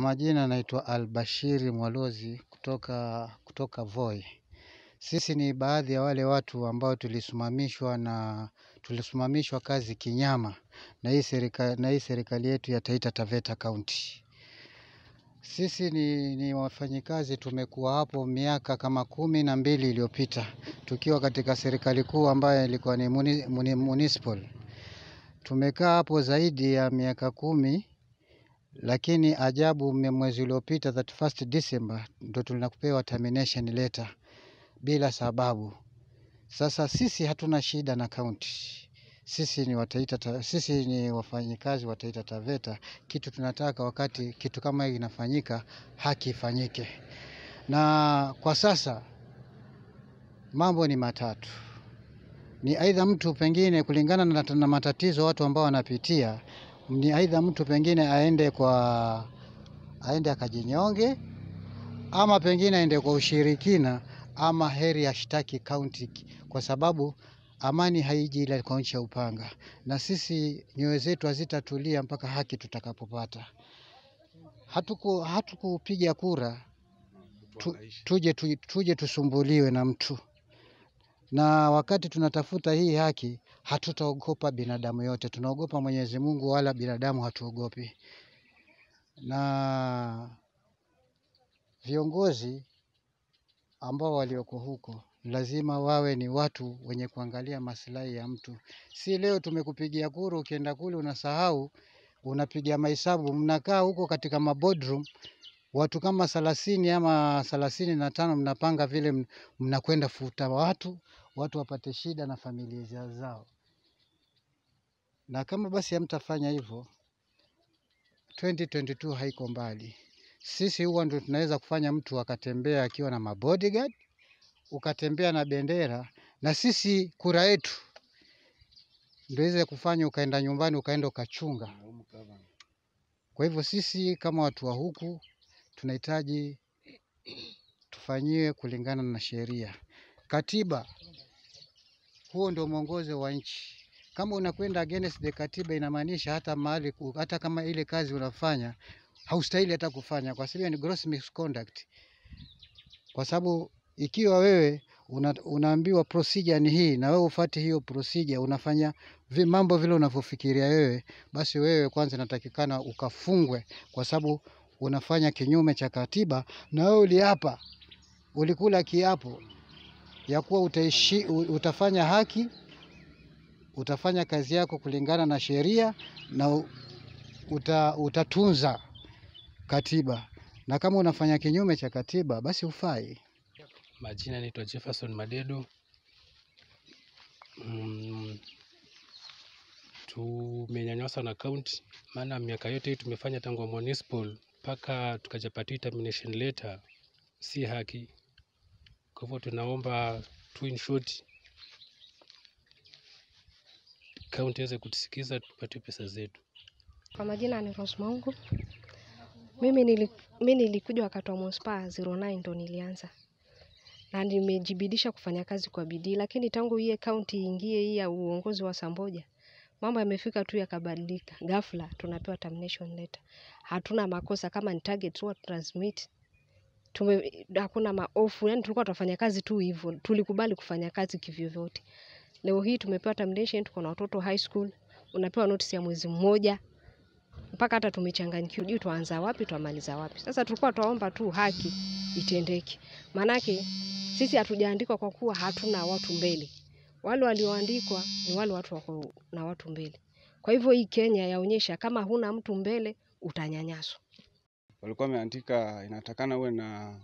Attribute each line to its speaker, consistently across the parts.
Speaker 1: majina naitwa Albashiri Mwalozi kutoka, kutoka Voi. Sisi ni baadhi ya wale watu ambao tulisimamishwa na tulisimamishwa kazi kinyama na hii serikali, na hii serikali yetu ya Taita Taveta County. Sisi ni, ni wafanyikazi tumekuwa hapo miaka kama kumi na mbili iliyopita tukiwa katika serikali kuu ambayo ilikuwa ni muni, muni, municipal. Tumekaa hapo zaidi ya miaka kumi lakini ajabu mme- mwezi uliopita 31st December ndo tunakupewa termination letter bila sababu. Sasa sisi hatuna shida na kaunti, sisi ni wataita, ta- sisi ni wafanyikazi wa Taita Taveta. Kitu tunataka wakati kitu kama hiki kinafanyika, haki ifanyike, na kwa sasa mambo ni matatu ni aidha mtu pengine kulingana na, na matatizo watu ambao wanapitia, ni aidha mtu pengine aende kwa aende akajinyonge, ama pengine aende kwa ushirikina, ama heri ashtaki kaunti, kwa sababu amani haiji ila kwa nchi ya upanga, na sisi nyoyo zetu hazitatulia mpaka haki tutakapopata. Hatuku hatukupiga kura tu, tuje, tu, tuje tusumbuliwe na mtu na wakati tunatafuta hii haki hatutaogopa binadamu yote, tunaogopa Mwenyezi Mungu, wala binadamu hatuogopi. Na viongozi ambao walioko huko lazima wawe ni watu wenye kuangalia maslahi ya mtu. Si leo tumekupigia kura, ukienda kule unasahau, unapiga mahesabu, mnakaa huko katika maboardroom watu kama thelathini ama thelathini na tano mnapanga vile mn- mnakwenda futa watu watu wapate shida na familia zao, na kama basi hamtafanya hivyo 2022 haiko mbali. Sisi huwa ndio tunaweza kufanya mtu akatembea akiwa na mabodyguard, ukatembea na bendera, na sisi kura yetu ndio iweze kufanya ukaenda nyumbani ukaenda ukachunga. Kwa hivyo sisi kama watu wa huku tunahitaji tufanyiwe kulingana na sheria, katiba. Huo ndio mwongozo wa nchi. Kama unakwenda against the katiba, inamaanisha hata mahali, ku- hata kama ile kazi unafanya haustahili hata kufanya, kwa sababu ni gross misconduct. Kwa sababu ikiwa wewe una, unaambiwa procedure ni hii na wewe ufuate hiyo procedure, unafanya vi, mambo vile unavyofikiria wewe, basi wewe kwanza inatakikana ukafungwe, kwa sababu unafanya kinyume cha katiba, na wewe uliapa, ulikula kiapo ya kuwa utaishi, u- utafanya haki, utafanya kazi yako kulingana na sheria na u- uta, utatunza katiba, na kama unafanya kinyume cha katiba, basi hufai.
Speaker 2: Majina naitwa Jefferson Madedo. Mm, tumenyanyaswa na county, maana miaka yote hii tumefanya tangu municipal mpaka tukajapata termination letter, si haki. Kwa hivyo tunaomba tu in short county iweze kutusikiza tupate pesa zetu.
Speaker 3: Kwa majina ni Rose Maungu. Mimi, nili, mimi nilikuja wakati wa Mospa 09 ndo nilianza na nimejibidisha kufanya kazi kwa bidii, lakini tangu hii kaunti ingie hii ya uongozi wa Samboja mambo yamefika tu yakabadilika. Ghafla tunapewa termination letter. Hatuna makosa, kama ni target huwa transmit tume, hakuna maofu, yani tulikuwa tunafanya kazi tu hivyo, tulikubali kufanya kazi kivyovyote. Leo hii tumepewa termination, tuko na watoto high school, unapewa notice ya mwezi mmoja mpaka hata tumechanganyikiwa, juu tuanza wapi tuamaliza wapi. Sasa tulikuwa tuwaomba tu haki itendeke, maanake sisi hatujaandikwa kwa kuwa hatuna watu mbele. Wale walioandikwa ni wale watu wako na watu mbele. Kwa hivyo hii Kenya yaonyesha kama huna mtu mbele utanyanyaswa.
Speaker 4: walikuwa wameandika inatakana uwe na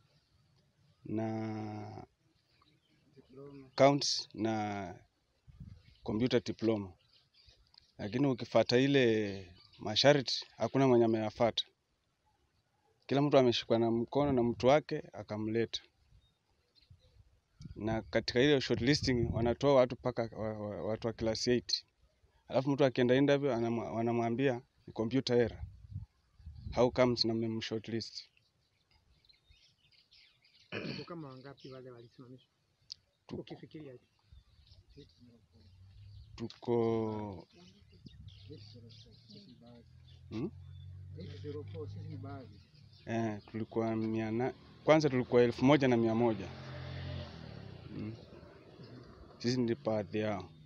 Speaker 4: na accounts na computer diploma, lakini ukifata ile masharti hakuna mwenye ameyafata. Kila mtu ameshikwa na mkono na mtu wake akamleta, na katika ile shortlisting wanatoa watu mpaka wa- wa- watu wa class 8 alafu mtu akienda interview anamwa- wanamwambia ni computer error. How comes na mmemshortlist?
Speaker 5: Tuko kama wangapi wale walisimamishwa?
Speaker 4: Tuko-
Speaker 5: Ukifikiria tu.
Speaker 4: tuko hmm?
Speaker 1: sisi ni baadhi.
Speaker 4: eh, tulikuwa mia na, kwanza tulikuwa elfu moja na mia moja mm. Sisi ni baadhi yao.